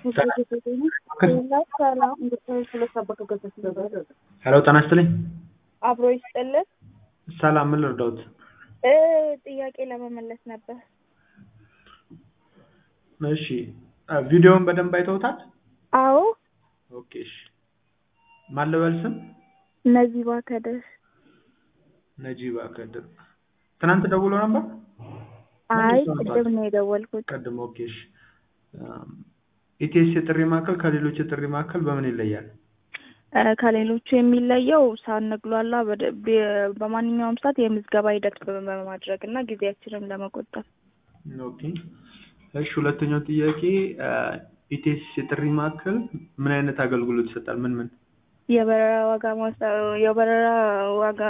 ሄሎ ጤና ይስጥልኝ። አብሮ ይስጥልን። ሰላም፣ ምን ልርዳዎት? እ ጥያቄ ለመመለስ ነበር። እሺ እ ቪዲዮውን በደንብ አይተውታል? አዎ። ኦኬ እሺ። ማን ልበል ስም? ነዚባ ከድር። ነጂባ ከድር። ትናንት ደውሎ ነበር? አይ መልሶ ነበር። ቅድም ነው የደወልኩት። ቅድም ኦኬ እሺ። ኢቲኤስ የጥሪ ማዕከል ከሌሎች የጥሪ ማዕከል በምን ይለያል? እ ከሌሎቹ የሚለየው ሳንግሏላ በደ- በ- በማንኛውም ሰዓት የምዝገባ ሂደት በማድረግ እና ጊዜያችንን ለመቆጠብ ኦኬ እሺ። ሁለተኛው ጥያቄ ኢቲኤስ የጥሪ ማዕከል ምን አይነት አገልግሎት ይሰጣል? ምን ምን? የበረራ ዋጋ ማሳ የበረራ ዋጋ